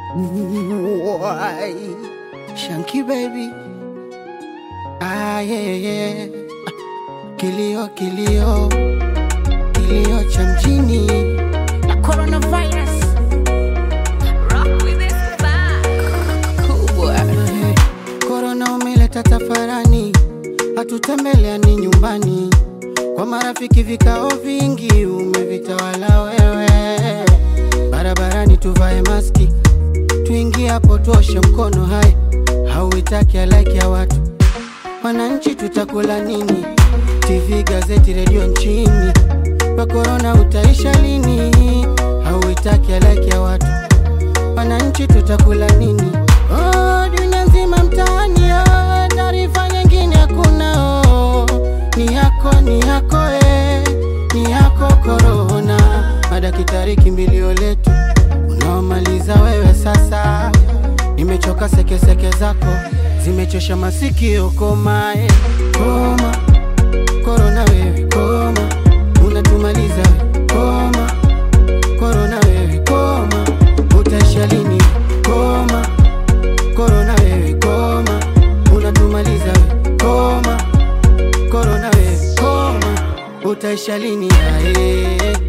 Why? Shanky baby. Ah, yeah, yeah. Kilio, kilio, kilio cha mjini na coronavirus Rock with this vibe. kubwa. Eh, Corona umeleta tafarani, hatutembeleani nyumbani, kwa marafiki vikao vingi umevitawala wewe. Barabarani tuvae maski, tuingie hapo tuoshe mkono. Hai, hauitaki halaiki ya watu Wananchi tutakula nini? TV, gazeti, redio nchini, kwa korona utaisha lini? Hauitaki halaiki ya watu Wananchi tutakula nini? Oh, dunia nzima mtaani, oh, taarifa nyingine hakuna. Oh, ni yako ni yako eh, ni yako korona. Madaktari kimbilio letu, unaomaliza wewe sasa. Nimechoka sekeseke zako, zimechosha masikio. Koma eh, koma korona, wewe koma, unatumaliza wewe koma korona, wewe koma, utaisha lini? Koma korona, wewe koma, unatumaliza wewe koma korona, wewe koma, utaisha lini? Ae.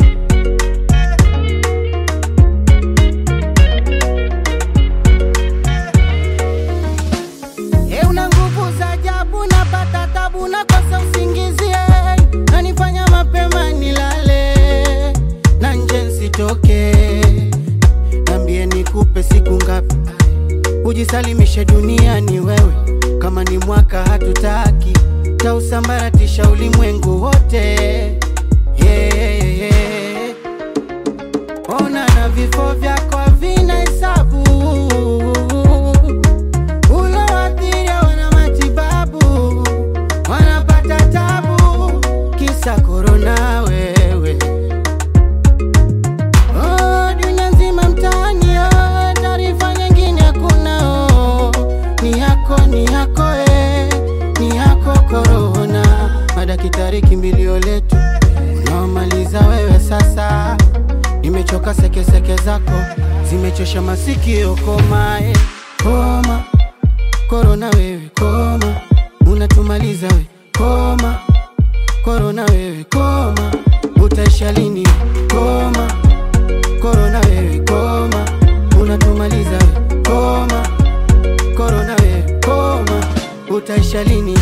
E, una nguvu za ajabu, napata tabu, nakosa usingizi, eh. nanifanya mapema nilale na nje nsitoke. Nambie nikupe siku ngapi ujisalimishe duniani wewe, kama ni mwaka hatutaki, tausambaratisha ulimwengu wote yeah, yeah, yeah. Ona na vifo vyako havina hesabu ulowadhiria wana matibabu wanapata tabu kisa korona wewe Oh, dunia nzima mtaani oh, taarifa nyingine hakuna oh, ni yako ni yako eh, ni yako korona madaktari kimbilio letu unaomaliza wewe sasa nimechoka sekeseke zako zimechosha masikio koma eh, koma korona wewe koma unatumaliza we koma korona wewe koma utaisha lini koma korona wewe koma unatumaliza we koma korona wewe koma utaisha lini